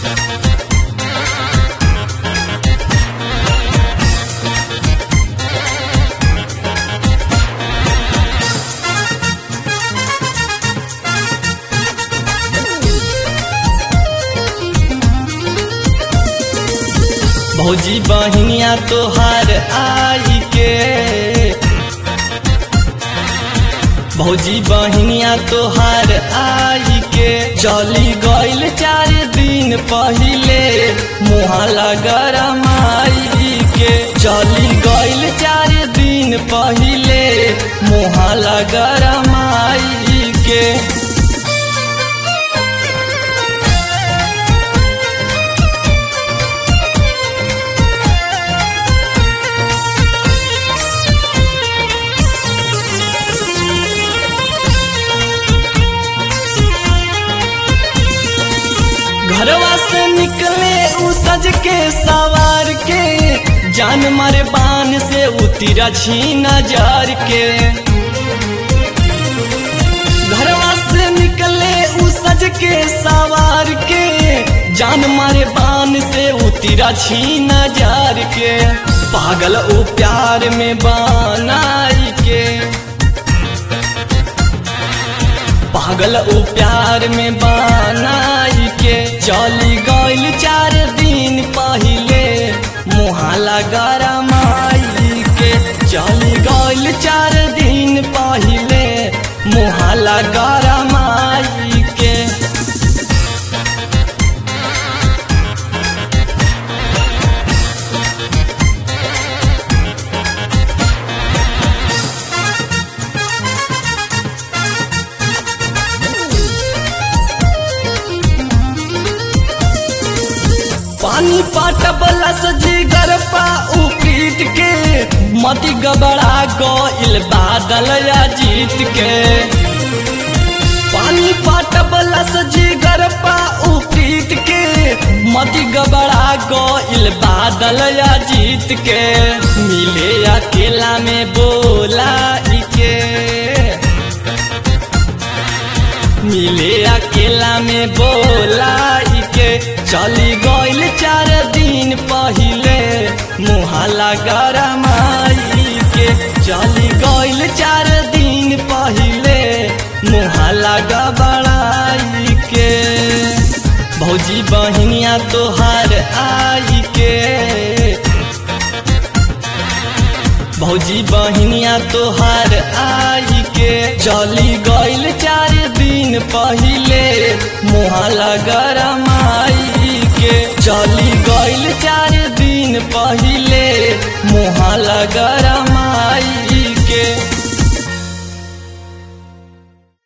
भौजी बहनिया तोहार आई के भौजी बहनिया तोहार आई के चली गईल चार दिन पहिले मुहाला गरमाई के चली गईल चार दिन पहिले मुहाला गरमाई के घरवा से निकले उ सज के सवार के जान मारे बान से उतिरा छीना जार के घरवा से निकले उ सज के सवार के जान मारे बान से उतिरा छीना जार के पागल उ प्यार में बनाई के पागल उ प्यार में बनाई के चली गईल चार दिन पहिले मुहाला गरमाई के चली गईल चार दिन पहिले मुहाला गरमाई के पानी पाटबला सजी गरपा उपीट के मती गबड़ा गईल बादल या जीत के पानी पाटबला सजी गरपा उपीट के मती गबड़ा गईल बादल या जीत के मिले अकेला में बोला के मिले अकेला में बोलाई के चली गईल चार दिन पहिले मुहाला गरमाई के चली गईल चार दिन पहिले मुहाला गबड़ाई के भौजी बहनिया तोहार आई के भौजी बहनिया तोहार आई के चली गईल चार दिन पहिले मुहाला गरमाई के चली गईल चार दिन पहिले मुहाला गर